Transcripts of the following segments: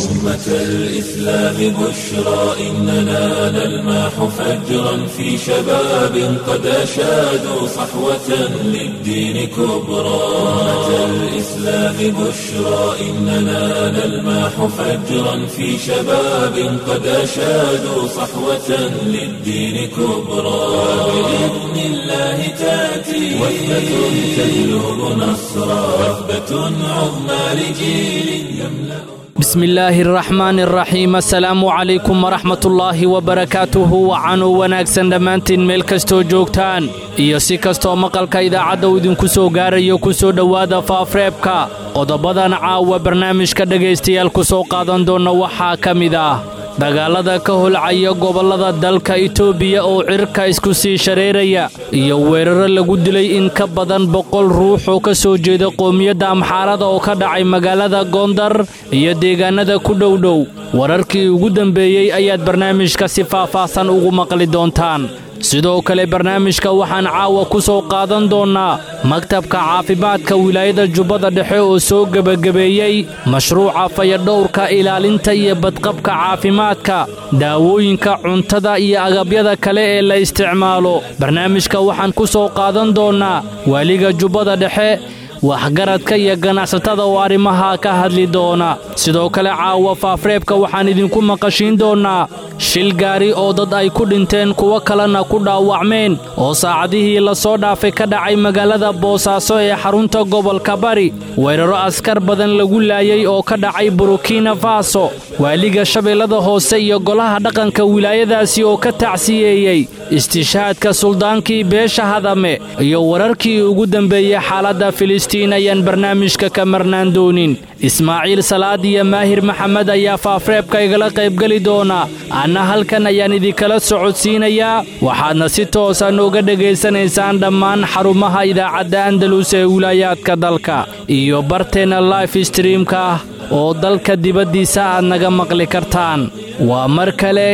أمة الإسلام بشرى إننا نلمح فجرا في شباب قد أشادوا صحوة للدين كبرى أمة الإسلام بشرى إننا نلمح فجرا في شباب قد أشادوا صحوة للدين كبرى بإذن الله تأتي وثبة تجلب نصرا وثبة عظمى لجيل يملأ بسم illaahi araxmaan araxiim assalaamu calaykum waraxmatullaahi wabarakaatuhu wacanuu wanaagsan dhammaantiin meel kastoo joogtaan iyo si kastoo maqalka idaacadda uu idinku soo gaarayo ku soo dhowaada faafreebka qodobadan caawa barnaamijka dhegaystayaal ku soo qaadan doonna waxaa ka mid ah dagaalada ka holcaya gobollada dalka itoobiya oo cirka isku sii shareeraya iyo weeraro lagu dilay in ka badan boqol ruux oo ka soo jeeda qoomiyadda amxaarada oo ka dhacay magaalada goondar iyo deegaannada ku dhowdhow wararkii ugu dambeeyey ayaad barnaamijka si faahfaahsan ugu maqli doontaan sidoo kale barnaamijka waxaan caawa ku soo qaadan doonnaa maktabka caafimaadka wilaayada jubbada dhexe oo soo gebagabeeyey mashruuca fayadhowrka ilaalinta iyo badqabka caafimaadka daawooyinka cuntada iyo agabyada kale ee la isticmaalo barnaamijka waxaan ku soo qaadan doonnaa waaliga jubbada dhexe waxgaradka iyo ganacsatada oo arrimaha ka hadli doona sidoo kale caawa faafreebka waxaan idinku maqashiin doonnaa shil gaari oo dad ay ku dhinteen kuwo kalena ku dhaawacmeen oo saacadihii la soo dhaafay ka dhacay magaalada boosaaso ee xarunta gobolka bari weeraro askar badan lagu laayay oo ka dhacay burukina faso waaliga shabeellada hoose iyo golaha dhaqanka wilaayadaasi oo ka tacsiyeeyey istishaadka suldaankii beesha hadame iyo wararkii ugu dambeeyey xaaladda filistiin ayaan barnaamijka ka marnaan doonin ismaaciil salaad iyo maahir maxamed ayaa faafreebka igala qaybgeli doona anna halkan ayaan idinkala socodsiinayaa waxaadna si toosa nooga dhegaysanaysaan dhammaan xarumaha idaacadda andalus ee wilaayaadka dalka iyo barteenna life streamka ah oo dalka dibaddiisa aad naga maqli kartaan waa mar kale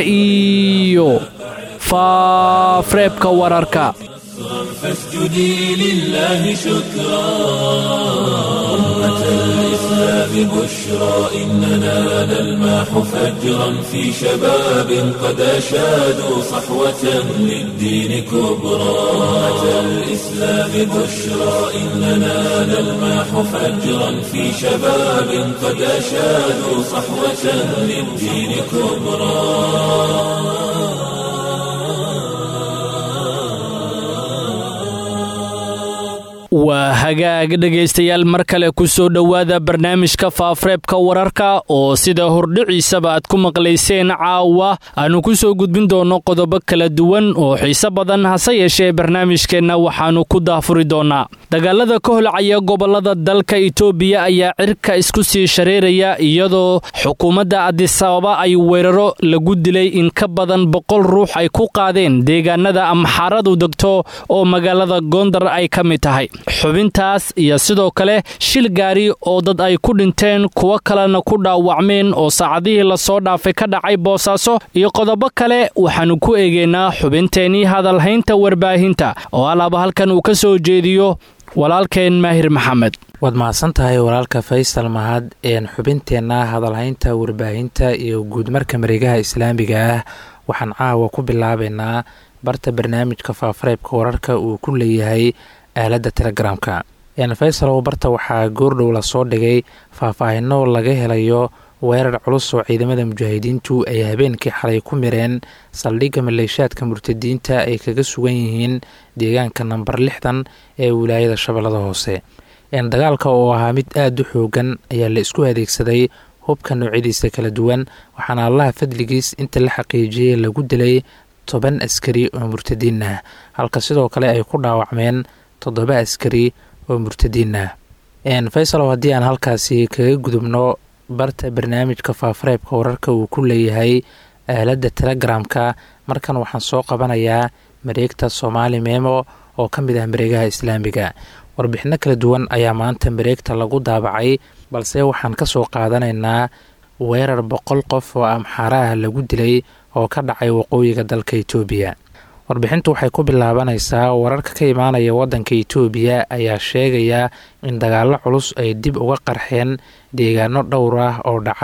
iyo faafreebka wararka فاسجدي لله شكرا أمة الإسلام بشرى إننا نلمح فجرا في شباب قد أشادوا صحوة للدين كبرى أمة الإسلام بشرى إننا نلمح فجرا في شباب قد أشادوا صحوة للدين كبرى waa hagaag dhegaystayaal mar kale ku soo dhowaada barnaamijka faafreebka wararka oo sida hordhiciisaba aad ku maqlayseen caawa aanu ku soo gudbin doonno qodobo kala duwan oo xiise badan hase yeeshee barnaamijkeenna waxaannu ku daafuri doonnaa dagaalada ka holcaya gobollada dalka itoobiya ayaa cirka isku sii shareeraya iyadoo xukuumadda adisababa ay weeraro lagu dilay in ka badan boqol ruux ay ku qaadeen deegaanada amxaaradu degto oo magaalada goondar ay ka mid tahay xubintaas iyo sidoo kale shil gaari oo dad ay ku dhinteen kuwo kalena ku dhaawacmeen oo saacadihii lasoo dhaafay ka dhacay boosaaso iyo qodobo kale waxaannu ku eegaynaa xubinteennii hadalhaynta warbaahinta oo alaaba halkan uu ka soo jeediyo walaalkeen maahir maxamed waad mahadsan tahay walaalka faysal mahad een xubinteenna hadalhaynta warbaahinta iyo guudmarka mareegaha islaamiga ah waxaan caawa ku bilaabaynaa barta barnaamijka faafareebka wararka uu ku leeyahay aaladda telegramka faysalow barta waxaa goordhow lasoo dhigay faahfaahino laga helayo weerar culus oo ciidamada mujaahidiintu ay habeenkii xalay ku mireen saldhigga maleeshaadka murtadiinta ay kaga sugan yihiin deegaanka namber lixdan ee wilaayada shabeellada hoose dagaalka oo ahaa mid aada u xoogan ayaa la isku adeegsaday hubka noocyadiisa kala duwan waxaana allaha fadligiis inta la xaqiijiyey lagu dilay toban askari oo murtadiin ah halka sidoo kale ay ku dhaawacmeen toddoba askari oo murtadiin ah faysalow haddii aan halkaasi kaga gudubno barta barnaamijka faafareebka wararka uu ku leeyahay aaladda telegramka markan waxaan soo qabanayaa mareegta soomaali memo oo ka mid ah mareegaha islaamiga warbixino kala duwan ayaa maanta mareegta lagu daabacay balse waxaan ka soo qaadanaynaa weerar boqol qof oo amxaaraah lagu dilay oo ka dhacay waqooyiga dalka itoobiya warbixintu waxay ku bilaabanaysaa wararka ka imaanaya waddanka itoobiya ayaa sheegaya in dagaallo culus ay dib uga qarxeen deegaano dhowr ah oo dhaca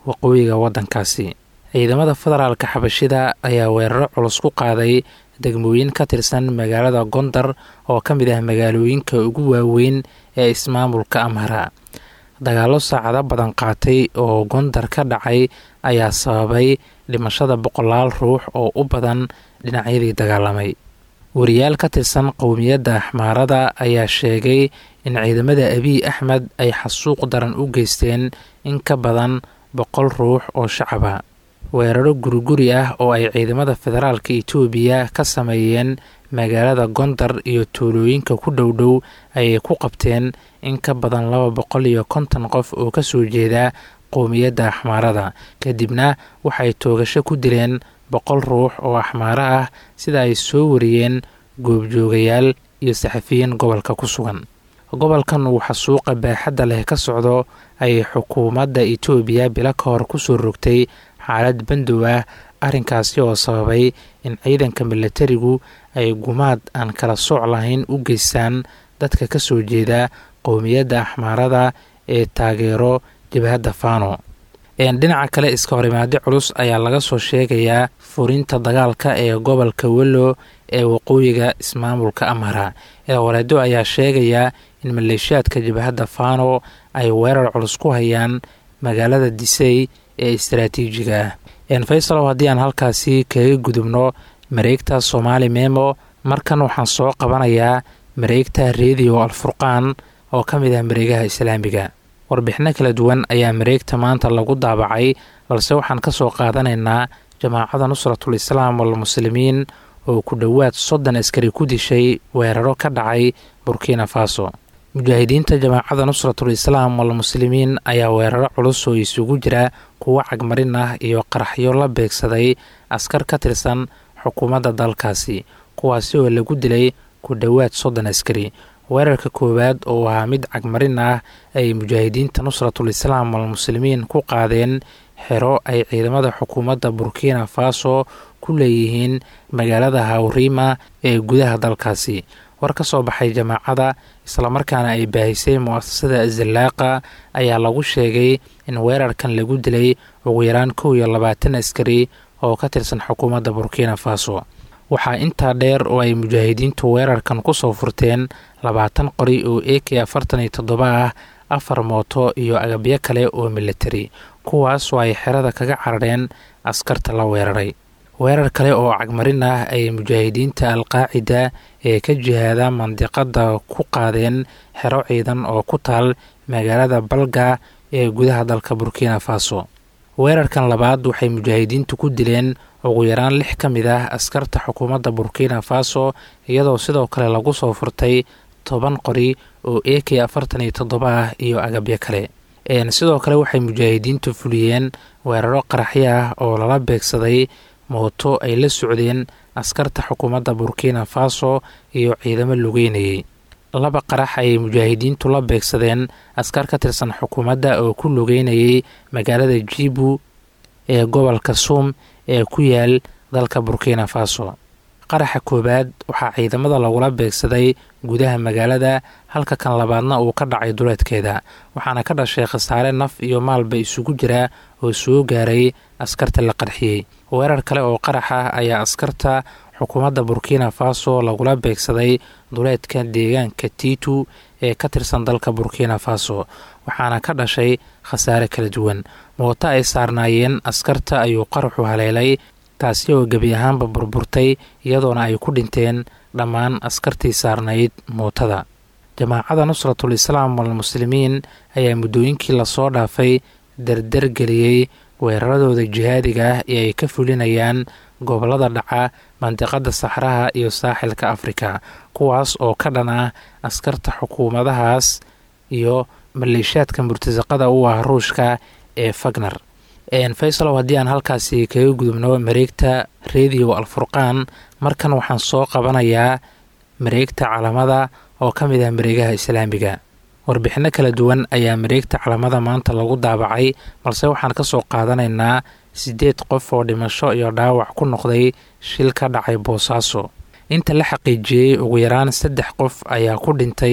waqooyiga waddankaasi ciidamada federaalka xabashida ayaa weeraro culus ku qaaday degmooyin ka tirsan magaalada gondar oo ka mid ah magaalooyinka ugu waaweyn ee ismaamulka amhara dagaallo saacado badan qaatay oo gondar ka dhacay ayaa sababay dhimashada boqolaal ruux oo u badan dhinacyadii dagaalamay wariyaal ka tirsan qowmiyadda axmaarada ayaa sheegay in ciidamada abiy axmed ay xasuuq daran u geysteen in ka badan boqol ruux oo shacaba weeraro guriguri ah oo ay ciidamada federaalka itoobiya ka sameeyeen magaalada gondar iyo tuulooyinka ku dhow dhow ayay ku qabteen in ka badan laba boqol iyo konton qof oo ka soo jeeda qowmiyadda axmaarada kadibna waxay toogasho ku dileen boqol ruux oo axmaaro ah sida ay soo wariyeen goobjoogayaal iyo saxafiyiin gobolka ku sugan gobolkan uu xasuuqa baaxadda leh ka socdo ayay xukuumadda itoobiya bilo ka hor kusoo rogtay xaalad bandow ah arrinkaasi oo sababay in ciidanka milatarigu ay gumaad aan kala sooc lahayn u geystaan dadka ka soo jeeda qowmiyadda axmaarada ee taageero jabhadda fano dhinaca kale iska horimaado culus ayaa laga soo sheegayaa furinta dagaalka ee gobolka wello ee waqooyiga ismaamulka amhara eewareedo ayaa sheegaya in maleeshiyaadka jabhadda fano ay weerar culus ku hayaan magaalada disey ee istaraatiijiga ah faysalow haddii aan halkaasi kaga gudubno mareegta soomaali memo markan waxaan soo qabanayaa mareegta rediyo alfurqaan oo ka mid ah mareegaha islaamiga warbixino kala duwan ayaa mareegta maanta lagu daabacay balse waxaan ka soo qaadanaynaa jamaacada nusratul islaam walmuslimiin oo ku dhowaad soddon askari ku dishay weeraro ka dhacay burkina faso mujaahidiinta jamaacada nusratul islaam walmuslimiin ayaa weeraro culus oo isugu jira kuwo cagmarin ah iyo qaraxyo la beegsaday askar ka tirsan xukuumadda dalkaasi kuwaasi oo lagu dilay ku dhowaad soddon askari weerarka koowaad oo ahaa mid cagmarin ah ay mujaahidiinta nusratul islaam walmuslimiin ku qaadeen xero ay ciidamada xukuumadda burkina faso ku leeyihiin magaalada hawrima ee gudaha dalkaasi war ka soo baxay jamaacada islamarkaana ay baahisay mu-asasada zallaaqa ayaa lagu sheegay in weerarkan lagu dilay ugu yaraan kow iyo labaatan askari oo ka tirsan xukuumadda burkina faso waxaa intaa dheer oo ay mujaahidiintu weerarkan ku soo furteen labaatan qori oo a k afartan iyo toddoba ah afar mooto iyo agabyo kale oo militari kuwaas oo ay xerada kaga carareen askarta la weeraray weerar kale oo cagmarin ah ay mujaahidiinta alqaacida ee ka jihaada mandiqada ku qaadeen xero ciidan oo ku taal magaalada balga ee gudaha dalka burkina faso weerarkan labaad waxay mujaahidiintu ku dileen ugu yaraan lix ka mid ah askarta xukuumadda burkina faso iyadoo sidoo kale lagu soo furtay toban qori oo a k afartan iyo toddoba ah iyo agabyo kale sidoo kale waxay mujaahidiintu fuliyeen weeraro qaraxyo ah oo lala beegsaday mooto ay la socdeen askarta xukuumadda burkina faso iyo ciidamo lugeynayay laba qarax ayay mujaahidiintu la beegsadeen askar ka tirsan xukuumadda oo ku lugeynayay magaalada jibu ee gobolka suum ee ku yaal dalka burkina faso qaraxa koowaad waxaa ciidamada lagula beegsaday gudaha magaalada halka kan labaadna uu ka dhacay duleedkeeda waxaana ka dhashay khasaare naf iyo maalba isugu jira oo soo gaaray askarta la qarxiyey weerar kale oo qarax ah ayaa askarta xukuumadda burkina faso lagula beegsaday duleedka deegaanka titu ee ka tirsan dalka burkina faso waxaana ka dhashay khasaare kala duwan mooto ay saarnaayeen askarta ayuu qaraxu haleelay taasi oo gebi ahaanba burburtay iyadoona ay ku dhinteen dhammaan askartii saarnayd mootada jamaacada nusratul islaam walmuslimiin ayaa muddooyinkii lasoo dhaafay dardargeliyey weeraradooda jihaadiga ah ee ay ka fulinayaan gobollada dhaca mandiqada saxraha iyo saaxilka afrika kuwaas oo ka dhan ah askarta xukuumadahaas iyo maleeshiyaadka murtasaqada u ah ruushka ee fagner faysalow haddii aan halkaasi kaga gudubno mareegta rediyo alfurqaan markan waxaan soo qabanayaa mareegta calamada oo ka mid ah mareegaha islaamiga warbixinno kala duwan ayaa mareegta calamada maanta lagu daabacay balse waxaan ka soo qaadanaynaa siddeed qof oo dhimasho iyo dhaawac ku noqday shil ka dhacay boosaaso inta la xaqiijiyey ugu yaraan saddex qof ayaa ku dhintay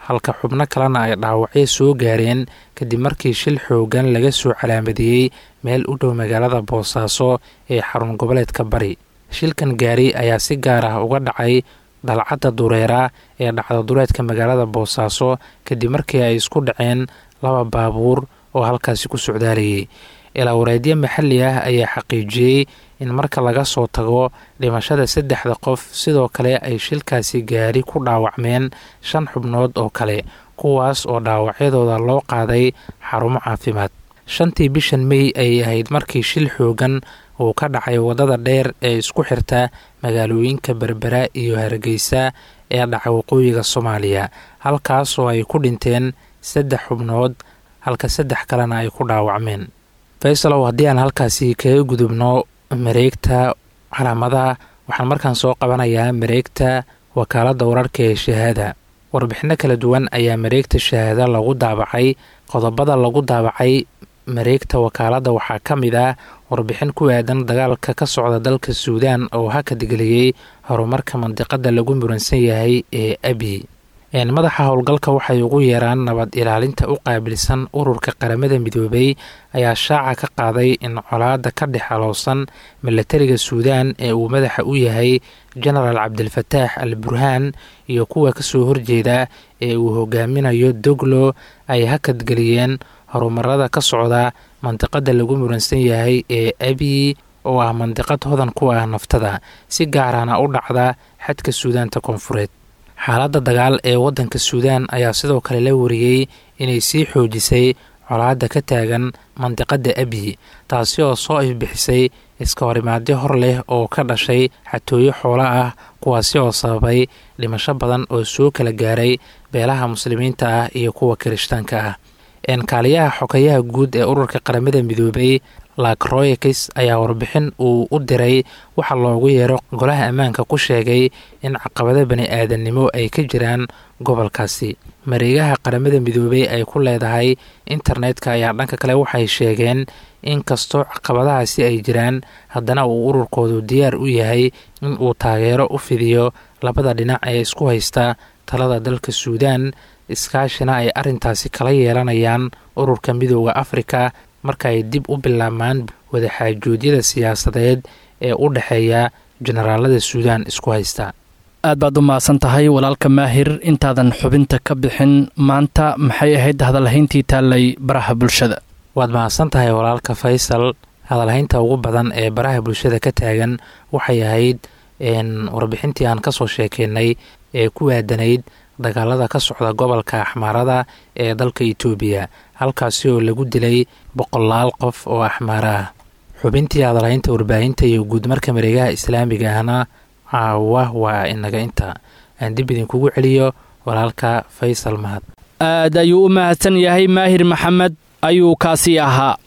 halka xubno kalena ay dhaawacyo soo gaareen kadib markii shil xoogan laga soo calaamadiyey meel u dhow magaalada boosaaso ee xarun goboleedka bari shilkan gaari ayaa si gaar ah uga dhacay dhalcadda dureera ee dhacda dureedka magaalada boosaaso kadib markii ay isku dhaceen laba baabuur oo halkaasi ku socdaalayay ilaa wareedyo maxalli ah ayaa xaqiijiyey in marka laga soo tago dhimashada saddexda qof sidoo kale ay shilkaasi gaari ku dhaawacmeen shan xubnood oo kale kuwaas oo dhaawacyadooda loo qaaday xarumo caafimaad shantii bishan mey ayay ahayd markii shil xoogan uu ka dhacay waddada dheer ee isku xirta magaalooyinka berbera iyo hargeysa ee dhaca waqooyiga soomaaliya halkaas oo ay ku dhinteen saddex xubnood halka saddex kalena ay ku dhaawacmeen faysalow haddii aan halkaasi kaga gudubno mareegta calaamadaha waxaan markaan soo qabanayaa mareegta wakaaladda wararka ee shahaada warbixino kala duwan ayaa mareegta shahaada lagu daabacay qodobada lagu daabacay mareegta wakaaladda waxaa ka mid ah warbixin ku aadan dagaalka ka socda dalka suudaan oo hakadgeliyey horumarka mandiqada lagu muransan yahay ee abi madaxa howlgalka waxay ugu yeeraan nabad ilaalinta u qaabilsan ururka qaramada midoobay ayaa shaaca ka qaaday in colaada ka dhex alowsan milatariga suudaan ee uu madaxa u yahay genaraal cabdilfataax al burhaan iyo kuwa kasoo horjeeda ee uu hogaaminayo doglo ay hakadgeliyeen horumarada ka socda mandiqada lagu muransan yahay ee abi oo ah mandiqad hodan ku ah naftada si gaarana u dhacda xadka suudaanta koonfureed xaaladda dagaal ee waddanka suudaan ayaa sidoo kale la wariyey inay sii xoojisay colaadda ka taagan mandiqadda abiy taasi oo soo ifbixisay iska horimaadyo hor leh oo ka dhashay xatooyo xoola ah kuwaasi oo sababay dhimasho badan oo soo kala gaaray beelaha muslimiinta ah iyo kuwa kirishtaanka ah kaaliyaha xokayaha guud ee ururka qaramada midoobay lakroyakis ayaa warbixin uu u diray waxaa loogu yeero golaha ammaanka ku sheegay in caqabado bani aadannimo ay ka jiraan gobolkaasi mareegaha qaramada midoobey ay ku leedahay internetka ayaa dhanka kale waxay sheegeen in kastoo caqabadahaasi ay jiraan haddana uu ururkoodu diyaar u yahay in uu taageero u fidiyo labada dhinac ee isku haysta talada dalka suudaan iskaashina ay arrintaasi kala yeelanayaan ururka midooda afrika marka ay dib u bilaabmaan wadaxaajoodyada siyaasadeed ee u dhexeeya jenaraalada suudaan isku haysta aad baad u mahadsan tahay walaalka maahir intaadan xubinta ka bixin maanta maxay ahayd hadalhayntii taallay baraha bulshada waad mahadsan tahay walaalka faysal hadalhaynta ugu badan ee baraha bulshada ka taagan waxay ahayd warbixintii aan kasoo sheekeynay ee ku aadanayd dagaalada ka socda gobolka axmaarada ee dalka itoobiya halkaasi oo lagu dilay boqolaal qof oo axmaaro ah xubintii hadalhaynta warbaahinta iyo guudmarka mareegaha islaamiga ahna caawa waa inaga inta aan dib idinkugu celiyo walaalka faysal mahad aad ayuu u mahadsan yahay maahir maxamed ayuu kaasi ahaa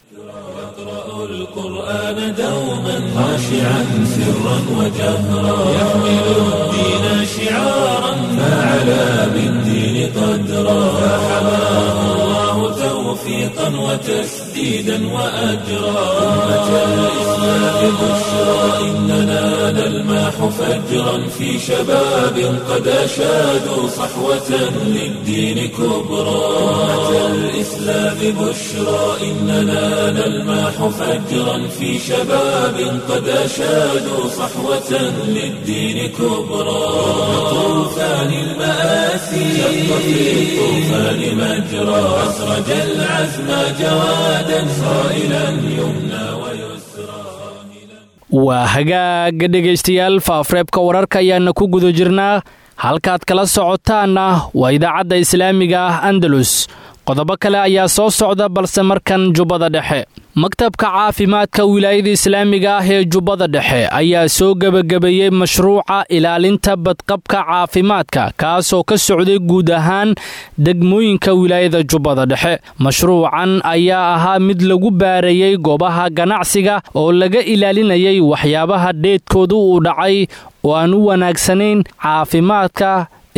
القرآن دوما خاشعا سرا وجهرا يحمل الدين شعارا فعلى بالدين قدرا فحماه الله توفيقا وتسديدا وأجرا أمة الإسلام بشرى إننا نلماح فجرا في شباب قد أشادوا صحوة للدين كبرى أمة الإسلام بشرى إننا نلماح فجرا في شباب قد أشادوا صحوة للدين كبرى طوفان المآسي شق في الطوفان مجرى أسرج العزم جوادا صائلا يمنى ويسرى waa hagaaga dhegaystayaal faafreebka wararka ayaana ku guda jirnaa halkaad kala socotaanna waa idaacadda islaamiga ah andalus qodobo kale ayaa soo socda balse markan jubbada dhexe maktabka caafimaadka wilaayada islaamiga ah ee jubbada dhexe ayaa soo gebagabeeyey mashruuca ilaalinta badqabka caafimaadka kaasoo ka socday guud ahaan degmooyinka wilaayada jubbada dhexe mashruucan ayaa ahaa mid lagu baarayey goobaha ganacsiga oo laga ilaalinayay waxyaabaha dheedkoodu uu dhacay oo aan u wanaagsanayn caafimaadka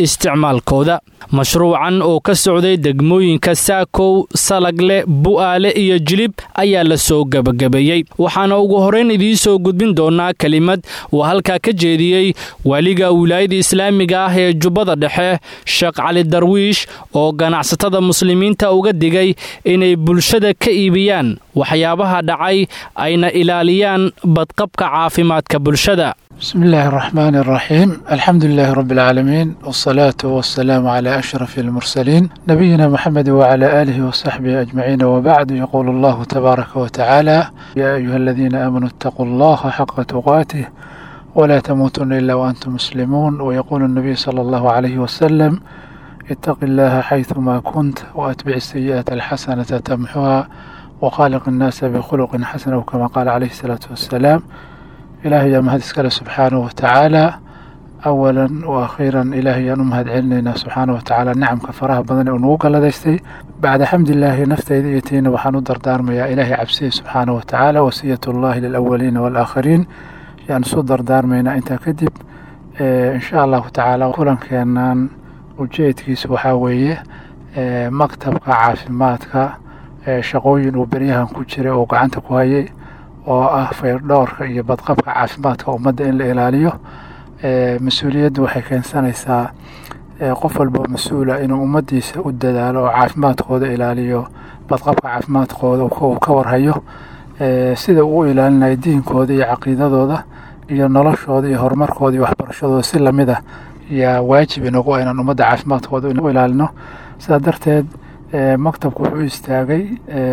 isticmaalkooda mashruucan oo ka socday degmooyinka saakow salagle bu'aale iyo jilib ayaa la soo gebagabeeyey waxaana ugu horrayn idiin soo gudbin doonaa kelimad uu halkaa ka jeediyey waaliga wilaayada islaamiga ah ee jubbada dhexe sheekh cali darwiish oo ganacsatada muslimiinta uga digay inay bulshada ka iibiyaan waxyaabaha dhacay ayna ilaaliyaan badqabka caafimaadka bulshada بسم الله الرحمن الرحيم الحمد لله رب العالمين والصلاة والسلام على أشرف المرسلين نبينا محمد وعلى آله وصحبه أجمعين وبعد يقول الله تبارك وتعالى يا أيها الذين آمنوا اتقوا الله حق تقاته ولا تموتن إلا وأنتم مسلمون ويقول النبي صلى الله عليه وسلم اتق الله حيثما كنت وأتبع السيئة الحسنة تمحها وخالق الناس بخلق حسن وكما قال عليه الصلاة والسلام ilaahay yaa mahad iskale subxaanahu watacaala awalan wa akhiiran ilaahay yaan u mahad celinaynaa subxaana watacaala nicamka faraha badan ee uu nagu galladaystay bacda xamdilaahi naftayda iyo tiina waxaan u dardaarmayaa ilaahay cabsiya subxaana watacaala wasiyatullahi lilawaliina waalaakhiriin yaan isu dardaarmaynaa intaa kadib insha allahu tacaala kulankeenan ujeedkiisa waxaa weeye maktabka caafimaadka shaqooyin uu beryahan ku jiray oo gacanta ku hayay oo ah fayrdhoorka iyo badqabka caafimaadka ummadda in la ilaaliyo mas-uuliyaddu waxay keensanaysaa qof walboo mas-uula inuu ummaddiisa u dadaalo oo caafimaadkooda ilaaliyo badqabka caafimaadkooda uu ka warhayo sida uu u ilaalinayo diinkooda iyo caqiidadooda iyo noloshooda iyo horumarkooda iyo waxbarashadooda si lamid ah yaa waajib inagu inaan ummadda caafimaadkooda u ilaalino sidaa darteed maktabku wuxuu istaagay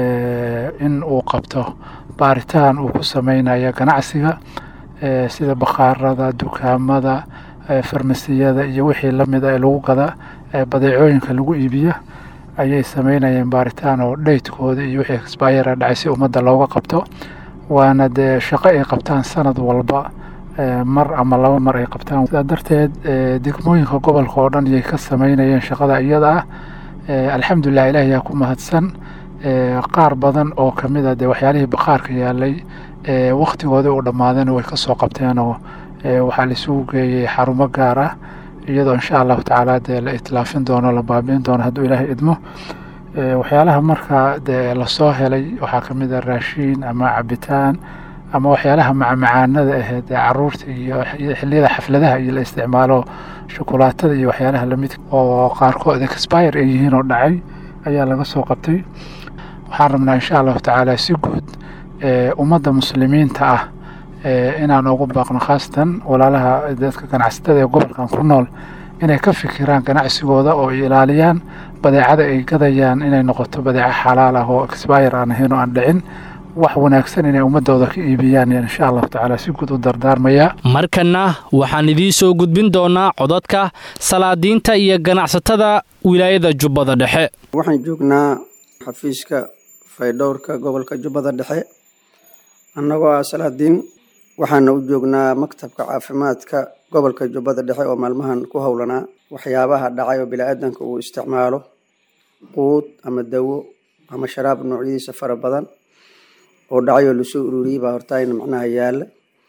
in uu qabto baaritaan uu ku sameynaya ganacsiga sida bakhaarada dukaamada farmasiyada iyo wixii lamid a ee lagu gada badeecooyinka lagu iibiya ayay sameynayeen baaritaan oo dhaytkooda iyo wixii exbayara dhacay si ummadda looga qabto waana dee shaqo ay qabtaan sanad walba mar ama laba mar ay qabtaan sidaa darteed degmooyinka gobolka oo dhan ayay ka sameynayeen shaqada iyada ah alxamdulilah ilaah yaa ku mahadsan qaar badan oo kamid a dee waxyaalihii bakhaarka yaalay waktigoodii u dhammaadeen way kasoo qabteen oo waxaa laisugu geeyey xarumo gaar ah iyadoo insha allahu tacaala dee la itlaafin doono la baabiin doono hadduu ilaahay idmo waxyaalaha marka dee lasoo helay waxaa kamid a raashiin ama cabitaan ama waxyaalaha macmacaanada aheed ee caruurta iyo xiliyada xafladaha iyo la isticmaalo shukulaatada iyo waxyaalaha lamid oo qaarkood expire ay yihiin oo dhacay ayaa laga soo qabtay waxaan rabnaa insha allahu tacaala si guud ummadda muslimiinta ah inaan ugu baaqno khaasatan walaalaha dadka ganacsatada ee gobolkan ku nool inay ka fikiraan ganacsigooda oo ay ilaaliyaan badeecada ay gadayaan inay noqoto badeeco xalaal ah oo expire aan ahayn oo aan dhicin wax wanaagsan inay ummadooda ka iibiyaan insha allahu tacaala si guud u dardaarmayaa markanna waxaan idiin soo gudbin doonaa codadka salaadiinta iyo ganacsatada wilaayada jubbada dhexe waxaan joognaa xafiiska faydhowrka gobolka jubbada dhexe annagoo ah salaadiin waxaana u joognaa maktabka caafimaadka gobolka jubbada dhexe oo maalmahan ku howlanaa waxyaabaha dhacay oo bini-aadanka uu isticmaalo quud ama dawo ama sharaab noocyadiisa fara badan oo dhacay oo lasoo ururiyey baa hortaayna macnaha yaalla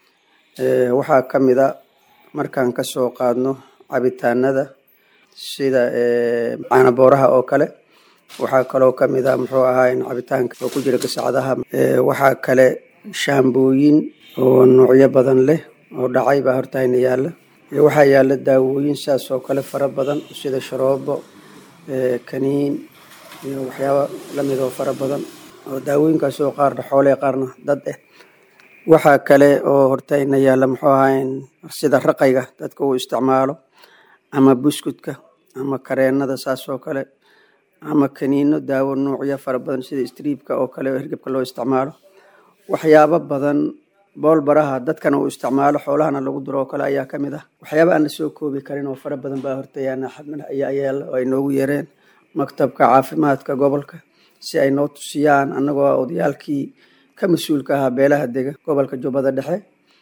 waxaa ka mid a markaan kasoo qaadno cabitaanada sida caanabooraha oo kale waxaa kaloo ka mid a muxuu ahaa cabitaanka oo ku jira gasacadaha waxaa kale shaambooyin oo noocyo badan leh oo dhacay baa hortaayna yaalla waxaa yaalla daawooyin saas oo kale fara badan sida sharoobo kaniin iyo waxyaaba lamid oo fara badan oo daawooyinkaas oo qaarna xoole qaarna dad ah waxaa kale oo hortayna yaalla muxuu ahaa sida raqayga dadka uu isticmaalo ama buskudka ama kareenada saas oo kale ama kaniino daawo noocyo fara badan sida striibka oo kale oo hirgebka loo isticmaalo waxyaabo badan boolbaraha dadkana uu isticmaalo xoolahana lagu duro oo kale ayaa ka mid ah waxyaaba aan la soo koobi karin oo fara badan baa hortayaana xadmana ayaa yaalla oo ay noogu yeereen maktabka caafimaadka gobolka si ay noo tusiyaan annagoo odayaalkii ka mas-uulka ahaa beelaha dega gobolka jubbada dhexe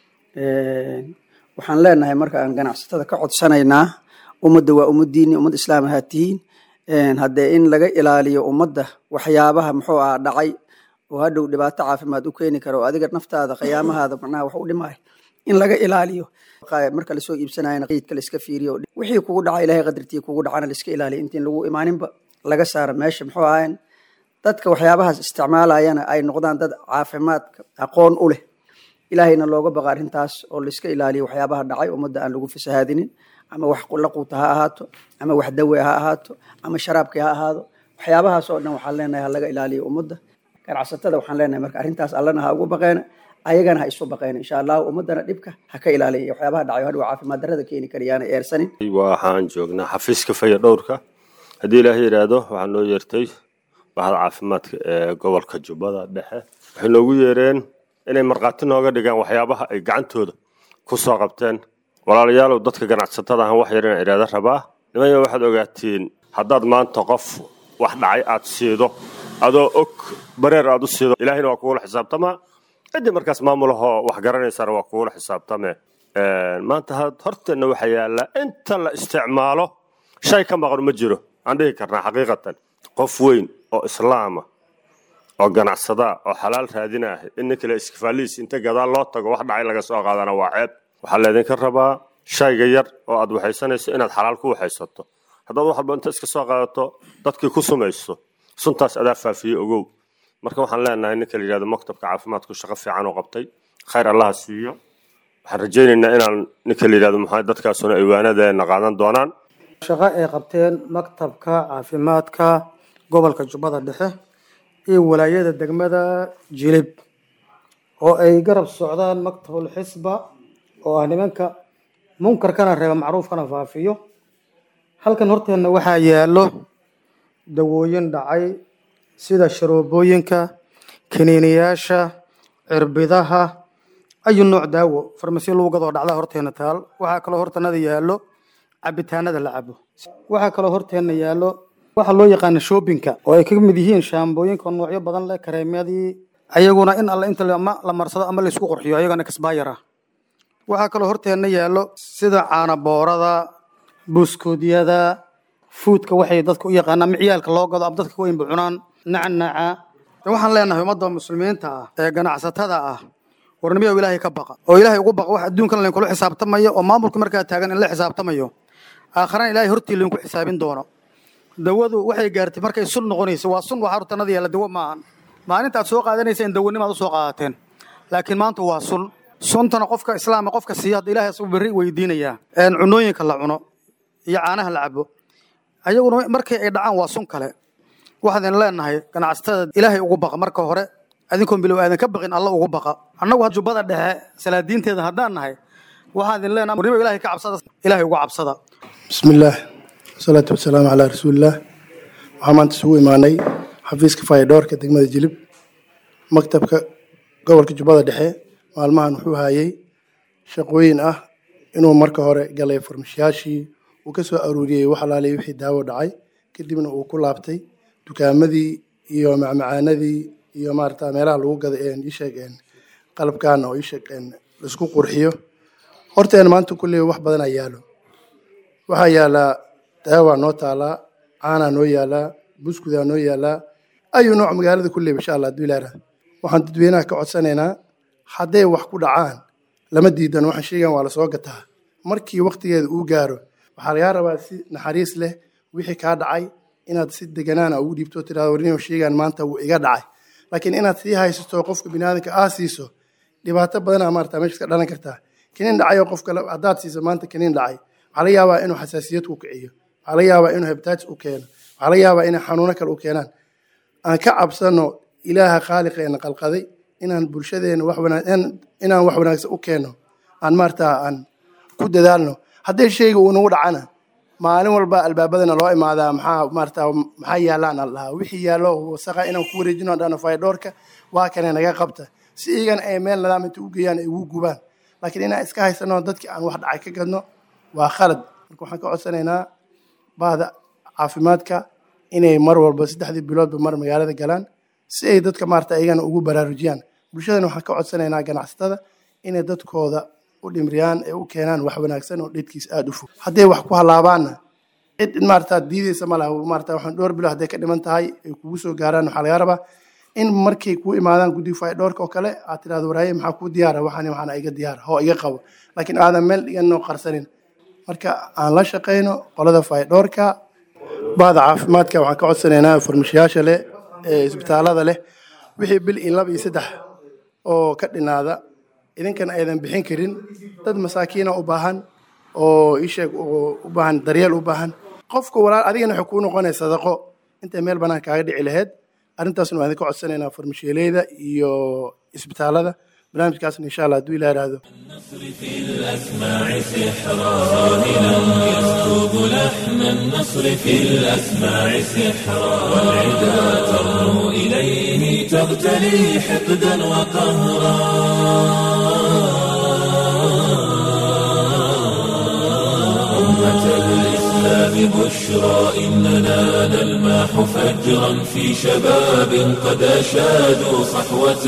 waxaan leenahay marka aan ganacsatada ka codsanaynaa ummadda waa ummadiini ummad islaam ahaa tihiin haddee in laga ilaaliyo ummadda waxyaabaha muxuu aha dhacay oo hadhow dhibaato caafimaad u keeni kara oo adiga naftaada khiyaamahaada macnaha wax u dhimay in laga ilaaliyo marka lasoo iibsanayana qeydka la iska fiiriyo wixii kugu dhaca ilahay qadartii kugu dhacana la iska ilaaliyo intiin lagu imaaninba laga saara meesha muxuu ahayn dadka waxyaabahaas isticmaalayana ay noqdaan dad caafimaadka aqoon u leh ilaahayna looga baqa arrintaas oo la iska ilaaliyo waxyaabaha dhacay ummadda aan lagu fasahaadinin ama wax la quuta ha ahaato ama wax dawe ha ahaato ama sharaabkii ha ahaado waxyaabahaas oo dhan waxaan leenahay ha laga ilaaliyo ummadda ganacsatada waxaan leenahay marka arrintaas allana ha ugu baqeena ayagana ha isu baqeena insha allahu ummaddana dhibka ha ka ilaaliya waxyaabaha dhacayo hadhow caafimaad darrada keeni karayaana eersanin waxaan joognaa xafiiska faya dhowrka haddii ilaahay yidhaahdo waxaa noo yeertay bahda caafimaadka ee gobolka jubbada dhexe waxay noogu yeereen inay markhaati nooga dhigaan waxyaabaha ay gacantooda ku soo qabteen walaalayaalow dadka ganacsatada ahan wax yar inaan idhaahda rabaa nimaya waxaad ogaatiin haddaad maanta qof wax dhacay aad siido adoo og bareer aad u siido ilaahayna waa kugula xisaabtamaa ciddii markaas maamulahoo wax garanaysana waa kugula xisaabtame maanta horteenna waxaa yaallaa inta la isticmaalo shay ka maqan ma jiro aan dhihi karnaa xaqiiqatan qof weyn oo islaama oo ganacsadaa oo xalaal raadinah in nin kale iskifaaliis inta gadaal loo tago wax dhacay laga soo qaadana waa ceeb waxaa laydinka rabaa shayga yar oo aad waxaysanayso inaad xalaal ku waxaysato haddaad wax walba inta iska soo qaadato dadkii ku sumayso suntaas adaa faafiye ogow marka waxaan leenahay ninka la yidhahdo maktabka caafimaadku shaqo fiican oo qabtay khayr allaha siiyo waxaan rajaynaynaa inaan ninka la yidhahdo maxaa dadkaasuna iwaanadeena qaadan doonaan shaqo ay qabteen maktabka caafimaadka gobolka jubbada dhexe iyo walaayada degmada jilib oo ay garab socdaan maktabul xisba oo ah nimanka munkarkana reeba macruufkana faafiyo halkan horteenna waxaa yaallo dawooyin dhacay sida sharoobooyinka kiniiniyaasha cirbidaha ayu nooc daawo farmasiyo lagu gadoo dhacda horteena taal waxaa kaloo hortanada yaallo cabitaanada la cabo waxaa kaloo horteena yaallo waxaa loo yaqaana shoobinka oo ay ka mid yihiin shaambooyinka noocyo badan leh kareemyadii ayaguna in alle inta ama la marsado ama laysku qurxiyo ayagana kasbaayar ah waxaa kaloo horteena yaallo sida caanaboorada buskoodyada fuudka waxay dadka u yaqaanaan miciyaalka loo gado ama dadka weynba cunaan nacnaca waxaan leenahay ummadda muslimiinta ah ee ganacsatada ah warnimiyow ilaahay ka baqa oo ilaahay ugu baqa wax adduunkan lainkula xisaabtamayo oo maamulka markaa taagan in la xisaabtamayo aakharana ilaahay hortii lainku xisaabin doono dawadu waxay gaartay markay sun noqonayso waa sun waxaa hortanada yaalla dawo maahan maalinta aad soo qaadanaysa in dawanimaad usoo qaadateen laakiin maanta waa sun suntana qofka islaama qofka siiya hadda ilahay asagu berri weydiinayaa cunooyinka la cuno iyo caanaha la cabo ayaguna markii ay dhacaan waa sun kale waxaan leenahay ganacsatada ilaahay ugu baqa marka hore adinkoon bilow aadan ka baqin alla ugu baqa annagu jubbada dhexe salaadiinteeda haddaan nahay waxaan idin leenahay warnimo ilahay ka cabsada ilaahay uga cabsada bismillaah wasalaatu wasalaamu calaa rasuulillaah waxaa maanta isugu imaanay xafiiska faydhoorka degmada jilib maktabka gobolka jubbada dhexe maalmahan wuxuu hayay shaqooyin ah inuu marka hore galay farmashiyaashii uu ka soo aruuriyey wax alaalay wixii daawo dhacay kadibna uu ku laabtay dukaamadii iyo macmacaanadii iyo maarata meelaha lagu gada isheeg qalabkaana oo isheeg laisku qurxiyo horteena maanta kulley wax badanaa yaalo waxaa yaalaa daawaa noo taalaa caanaa noo yaalaa buskudaa noo yaalaa ayu nooc magaalada kulley insha allah hadduu ilaara waxaan dadweynaha ka codsanaynaa hadday wax ku dhacaan lama diidan waxaan sheegan waa lasoo gataa markii waktigeeda uu gaaro waxaa lagaa rabaa si naxariis leh wixii kaa dhacay inaad si deganaana ugu dhiibto tirado warnimo sheegaan maanta wuu iga dhacay laakiin inaad sii haysato qofka biniaadanka aa siiso dhibaato badanaa maarata meesha ka dhalan kartaa kiniin dhacay oo qof kale haddaad siiso maanta kiniin dhacay waxaa laga yaabaa inuu xasaasiyad ku kiciyo waxaa laga yaabaa inuu hebtaaj u keeno waxaa laga yaabaa inay xanuuno kale u keenaan aan ka cabsano ilaaha khaaliqeena qalqaday inaan bulshadeena wax wanaag inaan wax wanaagsan u keenno aan maarata aan ku dadaalno hadday shayga uu nagu dhacana maalin walba albaabadana loo imaadaa maxaa maarata maxaa yaalaan aan dhahaa wixii yaallo wasaqa inaan ku wareejino dhano faydhoorka waa kane naga qabta si iyagan ay meel nadaam inta u geeyaan ay ugu gubaan laakiin inaan iska haysano dadkii aan wax dhacay ka gadno waa khalad marka waxaan ka codsanaynaa bahda caafimaadka inay mar walba saddexdii biloodba mar magaalada galaan si ay dadka maarata iyagana ugu baraarujiyaan bulshadana waxaan ka codsanaynaa ganacsatada inay dadkooda u dhimriyaan ee u keenaan wax wanaagsan oo dhidkiis aada u fog hadday wax ku halaabaanna cid maarata diideysa ma laha maarata waxaan dhowr bilo hadday ka dhiman tahay ay kugu soo gaaraan waxaa laga rabaa in markay kuu imaadaan guddiga faydhoorka oo kale aad tirahdo waraaye maxaa kuu diyaara waxaan waxaana iga diyaara hoo iga qabo laakiin aadan meel dhiganoo qarsanin marka aan la shaqayno qolada faydhoorka bahda caafimaadka waxaan ka codsanaynaa farmashiyaasha leh ee isbitaalada leh wixii bil iyo laba iyo saddex oo ka dhinaada idinkana aydan bixin karin dad masaakiina u baahan oo isheeg u baahan daryeel u baahan qofka walaal adigana waxay kuu noqonaya sadaqo intay meel bannaan kaaga dhici lahayd arrintaasna waan idinka codsanaynaa farmashiyeeleyda iyo isbitaalada barnaamijkaasna insha allah hadduu ilah ihahdo في الأسماع سحرا راهنا يسكب لحن النصر في الأسماع سحرا والعدا ترنو إليه تغتلي حقدا وقهرا أمة الإسلام بشرى إننا نلماح فجرا في شباب قد أشادوا صحوة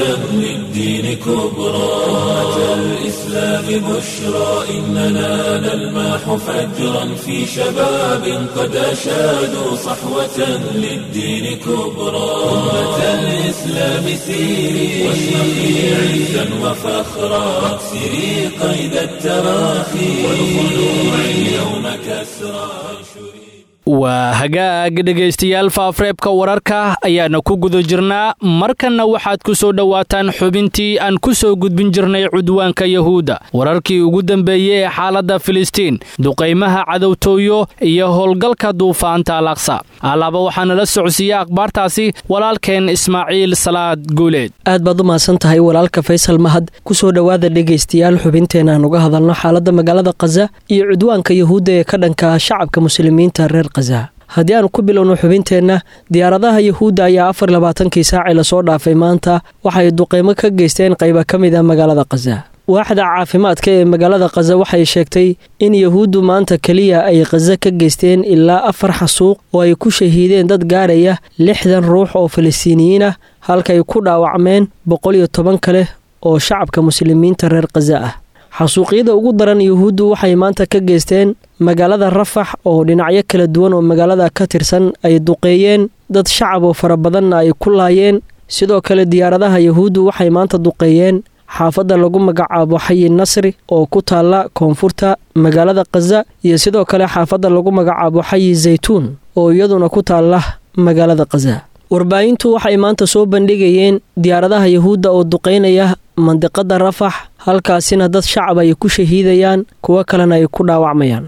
للدين كبرى أمة الإسلام بشرى إننا نلماح فجرا في شباب قد أشادوا صحوة للدين كبرى أمة الإسلام سيري واشرقي عزا وفخرا واكسري قيد التراخي والخلوع اليوم كسرى وانشري waa hagaag dhegaystayaal faafreebka wararka ayaana ku guda jirnaa markanna waxaad ku soo dhowaataan xubintii aan ku soo gudbin jirnay cudwaanka yahuudda wararkii ugu dambeeyey ee xaaladda filistiin duqaymaha cadowtooyo iyo howlgalka duufaanta alaqsa allaaba waxaana la socodsiiyey akhbaartaasi walaalkeen ismaaciil salaad guuleed aad baad u mahadsan tahay walaalka faysal mahad ku soo dhowaada dhegaystayaal xubinteena aan uga hadalno xaaladda magaalada khaza iyo cudwaanka yahuudda ee ka dhanka shacabka muslimiinta reer khaza haddii aanu ku bilowno xubinteenna diyaaradaha yahuudda ayaa afar labaatankii saacii lasoo dhaafay maanta waxay duqeymo ka geysteen qayba ka mid a magaalada khaza waaxda caafimaadka ee magaalada khaza waxay sheegtay in yahuuddu maanta keliya ay khaza ka geysteen ilaa afar xasuuq oo ay ku shahiideen dad gaaraya lixdan ruux oo falastiiniyiin ah halkaay ku dhaawacmeen boqol iyo toban kale oo shacabka muslimiinta reer khaza ah xasuuqyada ugu daran yuhuuddu waxay maanta ka geysteen magaalada rafax oo dhinacyo kala duwan oo magaalada ka tirsan ay duqeeyeen dad shacab oo fara badanna ay ku laayeen sidoo kale diyaaradaha yahuuddu waxay maanta duqeeyeen xaafadda lagu magacaabo xayi nasri oo ku taalla koonfurta magaalada khaza iyo sidoo kale xaafadda lagu magacaabo xayi zaytuun oo iyaduna ku taalla magaalada khaza warbaahintu waxay maanta soo bandhigayeen diyaaradaha yahuudda oo duqeynaya mandiqada rafax halkaasina dad shacab ay ku shahiidayaan kuwo kalena ay ku dhaawacmayaan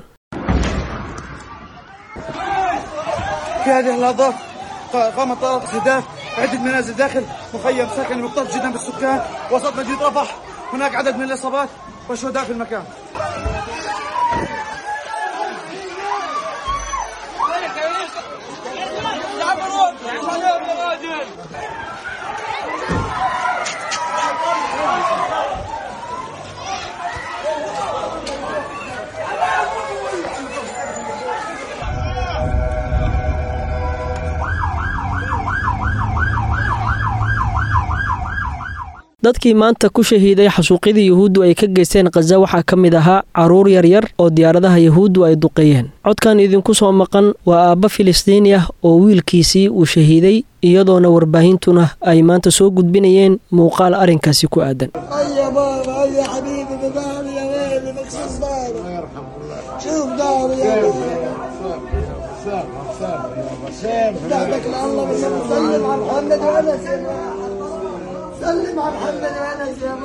في هذه اللحظات قامت طائرة استهداف عدة منازل داخل مخيم سكني مكتظ جدا بالسكان وسط مدينة رفح هناك عدد من الإصابات والشهداء في المكان dadkii maanta ku shahiiday xasuuqyadii yahuuddu ay ka geysteen khaza waxaa ka mid ahaa carruur yaryar oo diyaaradaha yahuuddu ay duqeeyeen codkan idinku soo maqan waa aabba filistiini ah oo wiilkiisii uu shahiiday iyadoona warbaahintuna ay maanta soo gudbinayeen muuqaal arrinkaasi ku aadan سلم على محمد وانس يا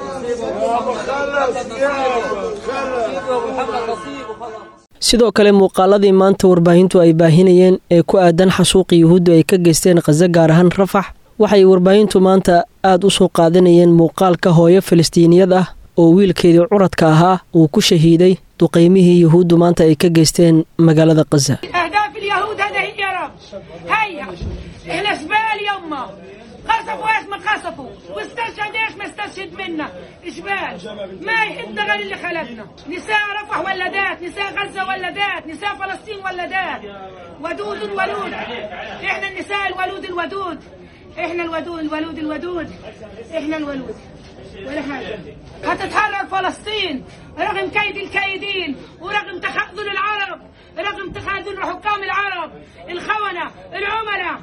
sidoo kale muuqaaladii maanta warbaahintu ay baahinayeen ee ku aadan xasuuqii yuhuuddu ay ka geysteen khaza gaar ahaan rafax waxay warbaahintu maanta aad u soo qaadanayeen muuqaalka hooyo falastiiniyad ah oo wiilkeedii curadka ahaa uu ku shahiiday duqaymihii yuhuuddu maanta ay ka geysteen magaalada khaza أهداف اليهود هذا هي يا رب هيا احنا زبال يما قصفوا ايش ما قصفوا واستشهد ايش ما استشهد منا جبال ما يحبنا غير اللي خلقنا نساء رفح ولدات نساء غزة ولدات نساء فلسطين ولدات ودود ولود احنا النساء الولود الودود احنا الودود الولود الودود احنا الولود ولا حاجة هتتحرر فلسطين رغم كيد الكايدين ورغم تخاذل العرب رغم تخاذل حكام العرب الخونة العملاء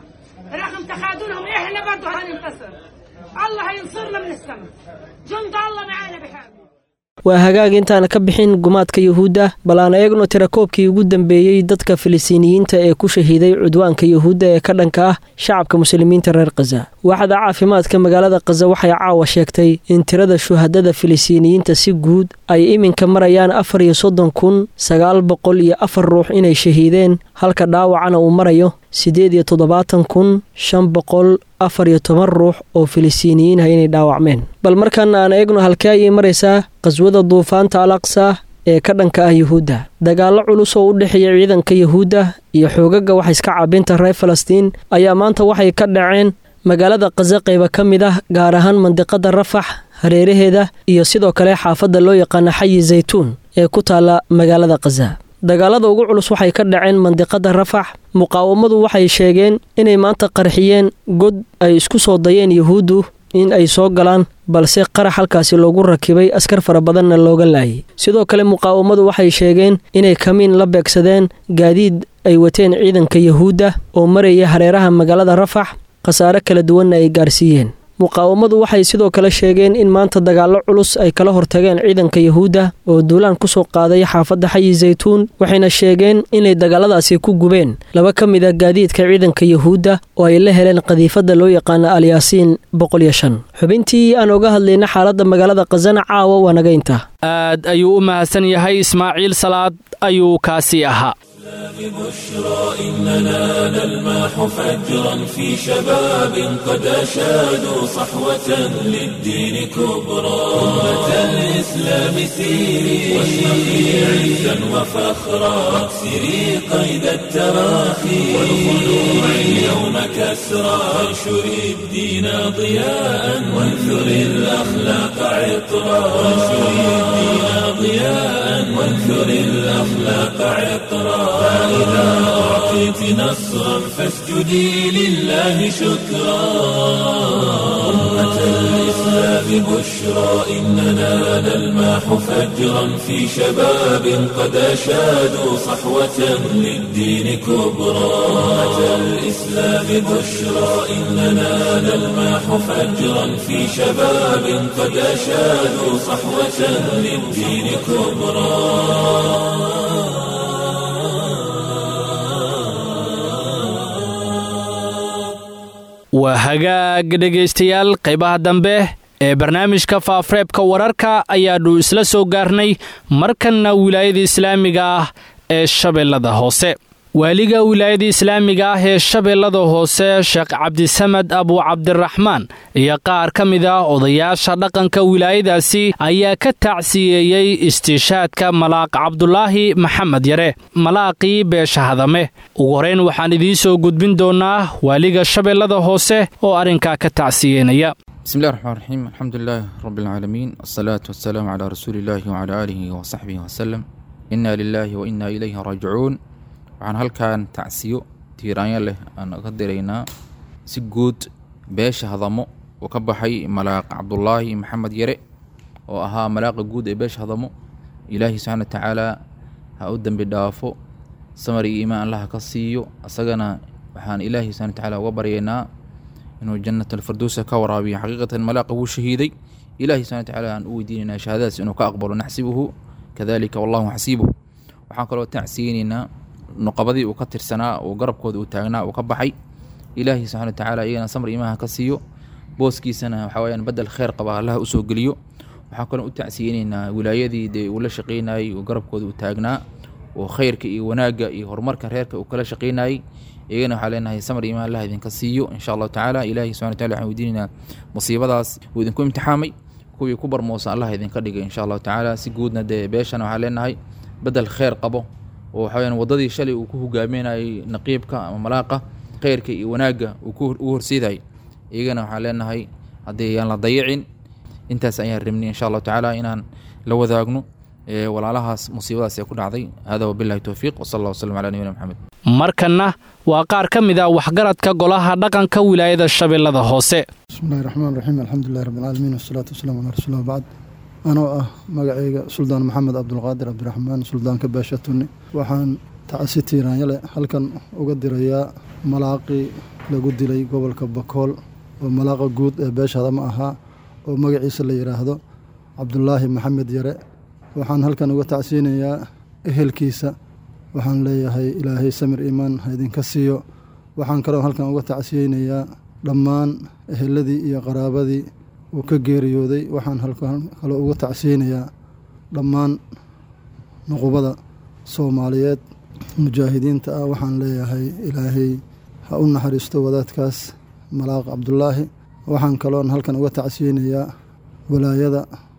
رغم تخاذلهم احنا برضه هننتصر الله هينصرنا من السماء جند الله معانا بحاجه waa hagaag intaana ka bixin gumaadka yuhuudda bal aan eegno tirakoobkii ugu dambeeyey dadka filistiiniyiinta ee ku shahiiday cudwaanka yuhuudda ee ka dhanka ah shacabka muslimiinta reer khaza waaxda caafimaadka magaalada khaza waxay caawa sheegtay in tirada shuhadada filistiiniyiinta si guud ay iminka marayaan afar iyo soddon kun sagaal boqol iyo afar ruux inay shahiideen halka dhaawacana uu marayo siddeed iyo toddobaatan kun shan boqol afar iyo toban ruux oo filistiiniyiin ah inay dhaawacmeen bal markaana aan eegno halkee ayay maraysaa qaswada duufaanta al aqsa ee ka dhanka ah yuhuudda dagaallo culus oo u dhexeeya ciidanka yuhuudda iyo xoogaga waxaiska caabinta reer falastiin ayaa maanta waxay ka dhaceen magaalada khaza qayba ka mid ah gaar ahaan mandiqada rafax hareeraheeda iyo sidoo kale xaafadda loo yaqaana xayi zaytuun ee ku taalla magaalada khaza dagaalada ugu culus waxay ka dhaceen mandiqada rafax muqaawamadu waxay sheegeen inay maanta qarxiyeen god ay isku soo dayeen yuhuuddu in ay soo galaan balse qarax halkaasi loogu rakibay askar fara badanna looga laayay sidoo kale muqaawamadu waxay sheegeen inay kamiin la beegsadeen gaadiid ay wateen ciidanka yuhuudda oo maraya hareeraha magaalada rafax khasaare kala duwanna ay gaarsiiyeen muqaawamadu waxay sidoo kale sheegeen in maanta dagaallo culus ay kala hortageen ciidanka yuhuudda oo duulaan ku soo qaaday xaafadda xayi zaytuun waxayna sheegeen inay dagaaladaasi ku gubeen laba ka mid a gaadiidka ciidanka yuhuudda oo ay la heleen qadiifadda loo yaqaano alyaasiin boqol iyo shan xubintii aan oga hadlayna xaaladda magaalada khazana caawa waa nagaynta aad ayuu u mahadsan yahay ismaaciil salaad ayuu kaasi ahaa ببشرى إننا نلمح فجرا في شباب قد أشادوا صحوة للدين كبرى أمة الإسلام سيري واشرقي عزا وفخرا واكسري قيد التراخي والخلوع اليوم كسرى وانشري الدين ضياء وانثري الأخلاق عطرا وانشري الدين ضياء وانثري الأخلاق عطرا فإذا أعطيت نصرا فاسجدي لله شكرا أمة الإسلام بشرى إننا نلمح فجرا في شباب قد أشادوا صحوة للدين كبرى أمة الإسلام بشرى إننا نلمح فجرا في شباب قد أشادوا صحوة للدين كبرى waa hagaag dhegaystayaal qaybaha dambe ee barnaamijka faafareebka wararka ayaannu isla soo gaarnay markanna wilaayada islaamiga ah ee shabeellada hoose waaliga wilaayada islaamiga ah ee shabeellada hoose sheekh cabdisamed abu cabdiraxmaan iyo qaar ka mid ah odayaasha dhaqanka wilaayadaasi ayaa ka tacsiyeeyey istiishaadka malaaq cabdulaahi maxamed yare malaaqii beesha hadame ugu horeyn waxaan idiin soo gudbin doonaa waaliga shabeellada hoose oo arrinkaa ka tacsiyeynaya بسم الله الرحمن الرحيم الحمد لله رب العالمين والصلاة والسلام على رسول الله وعلى آله وصحبه وسلم إنا لله وإنا إليه راجعون waxaan halkan tacsiyo tiiraanyo leh aan ka diraynaa si guud beesha hadamo uu ka baxay malaaq cabdulaahi maxamed yare oo ahaa malaaqa guud ee beesha hadamo ilaahi subxaana wa tacaala ha u dembi dhaafo samar iyo iimaan allaha ka siiyo asagana waxaan ilaahi subxana wa tacaala uga baryaynaa inuu jannat alfirdowsa ka waraabiyo xaqiiqatan malaaqa wuu shahiiday ilahi subxana wa tacaala aan u weydiinaynaa shahaadadaas inuu ka aqbalo naxsibuhu kadalika wallahu xasiibuh waxaan kaloo tacsiyeynaynaa nuqabadii uu ka tirsanaa oo garabkooda uu taagnaa uu ka baxay ilaahi subxana wa tacaala iyagana samar iimaha ka siiyo booskiisana waxaa weyaan bedel kheer qaba allaha usoo geliyo waxaan kaloo u tacsiyeynaynaa wilaayadii dee uu la shaqeynayey oo garabkooda uu taagnaa oo khayrka iyo wanaagga iyo horumarka reerka uu kala shaqeynayey iyagana waxaa leenahay samar iimaan allah idinka siiyo insha allahu tacaala ilaahi subxana wa tacala waxaan weydiinaynaa musiibadaas uu idinku imtixaamay kuwii ku barmoosa allah idinka dhigay insha allahu tacaala si guudna dee beeshana waxaan leenahay bedel kheer qabo oo waxa weyaan waddadii shalay uu ku hogaaminayay naqiibka ama malaaqa kheyrka iyo wanaagga uu ku u horseedayay iyagana waxaan leenahay haddii ayaan la dayicin intaas ayaan rabnay insha allahu tacaala inaan la wadaagno walaalahaas musiibadaas ee ku dhacday hada wabilahi towfiiq wsala allah waslm cala nabiyina maxamed markanna waa qaar ka mid ah waxgaradka golaha dhaqanka wilaayada shabeellada hoose bismillahi raxmaan raxiim alxamdulilahi rabbilcaalamiin wasalaatu wasalaamu calaa rasuulillah bacd anoo ah magacayga suldaan maxamed cabdulqaadir cabdiraxmaan suldaanka beesha tunni waxaan tacsi tiiraanyale halkan uga dirayaa malaaqii lagu dilay gobolka bakool oo malaaqa guud ee beeshaada ma ahaa oo magaciisa la yidhaahdo cabdulaahi maxamed yare waxaan halkan uga tacsiinayaa ehelkiisa waxaan leeyahay ilaahay samir iimaan ha idinka siiyo waxaan kaloo halkan uga tacsiyeynayaa dhammaan eheladii iyo qaraabadii uu ka geeriyooday waxaan kaloo uga tacsiyeynayaa dhammaan nuqubada soomaaliyeed mujaahidiinta ah waxaan leeyahay ilaahay ha u naxariisto wadaadkaas malaaq cabdulaahi waxaan kaloon halkan uga tacsiyeynayaa walaayada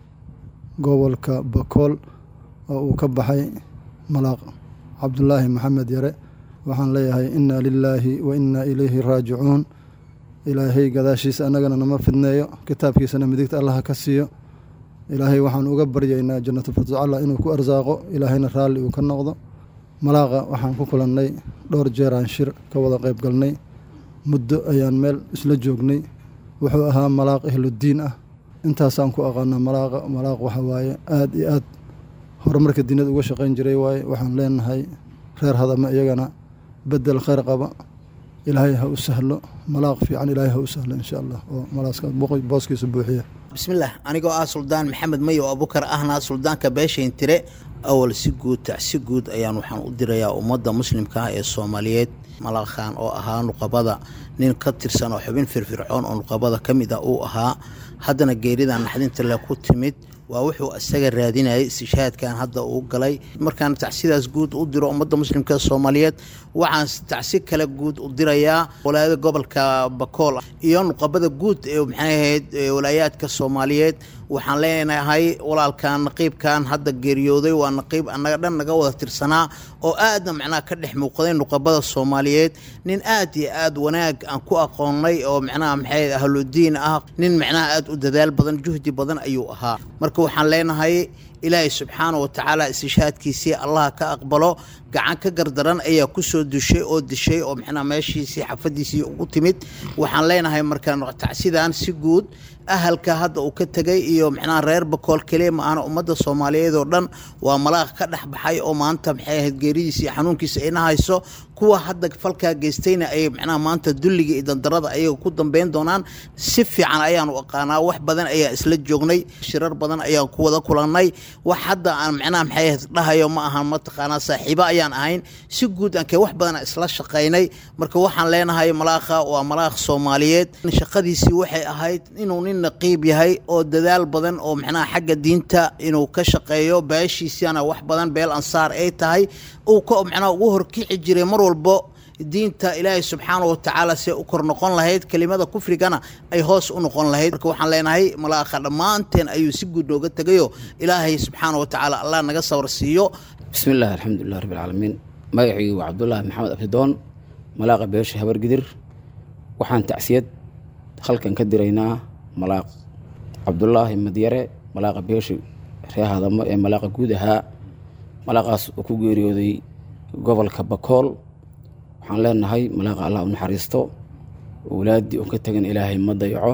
gobolka bakool oo uu ka baxay malaaq cabdulaahi maxamed yare waxaan leeyahay inna lilaahi wa innaa ilayhi raajicuun ilaahay gadaashiisa annagana nama fidneeyo kitaabkiisana midigta allaha ka siiyo ilaahay waxaan uga baryaynaa jannatu firducalla inuu ku arsaaqo ilaahayna raalli uu ka noqdo malaaqa waxaan ku kulannay dhowr jeeraan shir ka wada qayb galnay muddo ayaan meel isla joognay wuxuu ahaa malaaq ehluddiin ah intaasaan ku aqaanaa malaaqa malaaq waxa waaye aad iyo aad horumarka diinada uga shaqayn jiray waaye waxaan leenahay reer hadama iyagana bedel khayr qaba ilaahay ha u sahlo malaaq fiican ilaahay ha u sahlo insha allah oo malaaska booskiisa buuxiya bismillaah anigoo ah suldaan maxamed mayo abukar ahna suldaanka beeshayntire awal si guud tacsi guud ayaan waxaan u dirayaa ummadda muslimka ah ee soomaaliyeed malaakhan oo ahaa nuqabada nin ka tirsan oo xubin firfircoon oo nuqabada ka mid ah uu ahaa haddana geerida naxdinta le ku timid waa wuxuu isaga raadinayay istishhaadkan hadda uu galay markaan tacsidaas guud u diro ummadda muslimka soomaaliyeed waxaan tacsi kale guud u dirayaa walaayada gobolka bakool iyo nuqabada guud ee maxay ahayd walaayaadka soomaaliyeed waxaan leenahay walaalkan naqiibkan hadda geeriyooday waa naqiib annaga dhan naga wada tirsanaa oo aadna macnaha ka dhex muuqday nuqabada soomaaliyeed nin aad iyo aad wanaag aan ku aqoonnay oo macnaha maxay ahludiin ah nin macnaha aad u dadaal badan juhdi badan ayuu ahaa marka waxaan leenahay ilaahay subxaana wa tacaala istishhaadkiisii allaha ka aqbalo gacan ka gardaran ayaa kusoo dushay oo dishay oo macnaha meeshiisii xafadiisii ugu timid waxaan leenahay markaan tacsidan si guud ahalka hadda uu ka tegay iyo macnaha reer bakool keliya ma ahna ummadda soomaaliyeed oo dhan waa malaaq ka dhex baxay oo maanta maxay ahayd geeridiisa iyo xanuunkiisa ayna hayso kuwa hadda falkaa geystayna ay macnaha maanta dulliga iyo dandarada ayaga ku dambeyn doonaan si fiican ayaan u aqaanaa wax badan ayaa isla joognay shirar badan ayaan ku wada kulannay wax hadda aan macnaha maxay ahayd dhahayo ma ahan mataqaanaa saaxiibo ayaan ahayn si guud aankee wax badan isla shaqaynay marka waxaan leenahay malaakha waa malaakh soomaaliyeed shaqadiisii waxay ahayd inuu nin naqiib yahay oo dadaal badan oo macnaha xagga diinta inuu ka shaqeeyo beeshiisana wax badan beel ansaar ay tahay uu ka macnaha ugu horkici jiray mar walbo diinta ilaahay subxaana wa tacaala see u kor noqon lahayd kelimada kufrigana ay hoos u noqon lahayd marka waxaan leenahay malaakha dhammaanteen ayuu si guud nooga tegayo ilaahay subxaana wa tacaala allah naga sawr siiyo bismi illaahi alxamdulilah rabbi alcaalamiin magacii waa cabdulaahi maxamed abdidoon malaaqa beesha habargidir waxaan tacsiyad halkan ka diraynaa malaaq cabdulaahi madyare malaaqa beesha ree hadamo ee malaaqa guud ahaa malaaqaas oo ku geeriyooday gobolka bakool waxaan leenahay malaaqa allah u naxariisto awlaaddii oo ka tegan ilaahay ma dayaco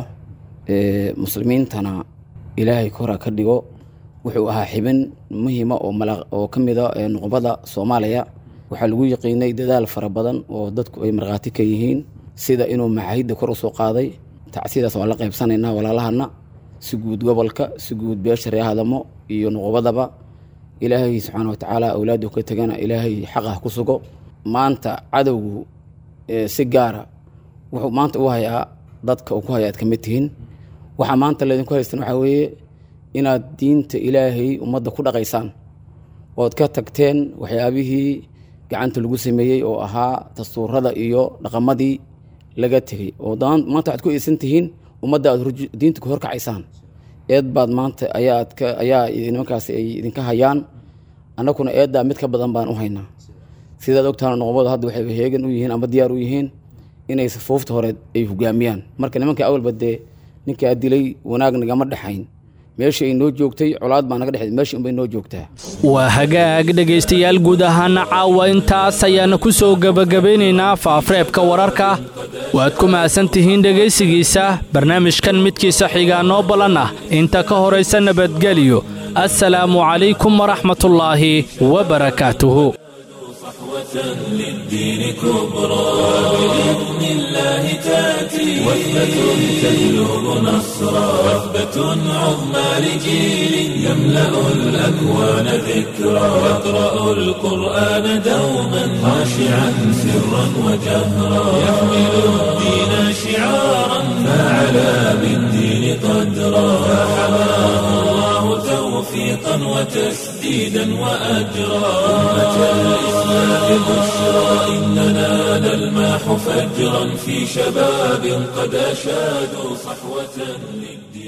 muslimiintana ilaahay kora ka dhigo wuxuu ahaa xibin muhiima oo oo ka mida nuqbada soomaaliya waxaa lagu yaqiinay dadaal fara badan oo dadku ay markhaati ka yihiin sida inuu macaahidda kor u soo qaaday tacsidaas waan la qaybsanaynaa walaalahana si guud gobolka si guud beesha ree hadamo iyo nuqbadaba ilaahay subxaana wa tacaala awlaaddu ka tegana ilaahay xaqah ku sugo maanta cadowgu si gaara wuxuu maanta u hayaa dadka uu ku haya aad ka mid tihiin waxaa maanta laydinku haystan waxaa weeye inaad diinta ilaahay ummadda ku dhaqaysaan ood ka tagteen waxyaabihii gacanta lagu sameeyey oo ahaa dastuurada iyo dhaqamadii laga tegey oo maanta waxaad ku eedsan tihiin ummadda aad diinta ku horkacaysaan eed baad maanta ayaad ayaa nimankaasi ay idinka hayaan annaguna eeddaa mid ka badan baan u haynaa sidaad ogtahan noqobadu hadda waxay heegan u yihiin ama diyaar u yihiin inay safuufta hore ay hogaamiyaan marka nimanka awalba dee ninkaa dilay wanaag nagama dhexayn meeshii ay noo joogtay colaad baa naga dhexeed meeshii unbay noo joogtaa waa hagaag dhegaystayaal guud ahaana caawa intaas ayaana ku soo gebagabaynaynaa faafreebka wararka waad ku mahadsan tihiin dhegaysigiisa barnaamijkan midkiisa xigaa noo ballan ah inta ka horaysa nabadgelyo assalaamu calaykum waraxmatullaahi wa barakaatuhu صحوة للدين كبرى بإذن الله تأتي وثبة تجلب نصرا وثبة عظمى لجيل يملأ الأكوان ذكرا يقرأ القرآن دوما خاشعا سرا وجهرا يحمل الدين شعارا فعلى بالدين قدرا فحماه الله توفيقا وتسديدا وأجرا أمة الإسلام بشرى إننا نلماح فجرا في شباب قد أشادوا صحوة للدين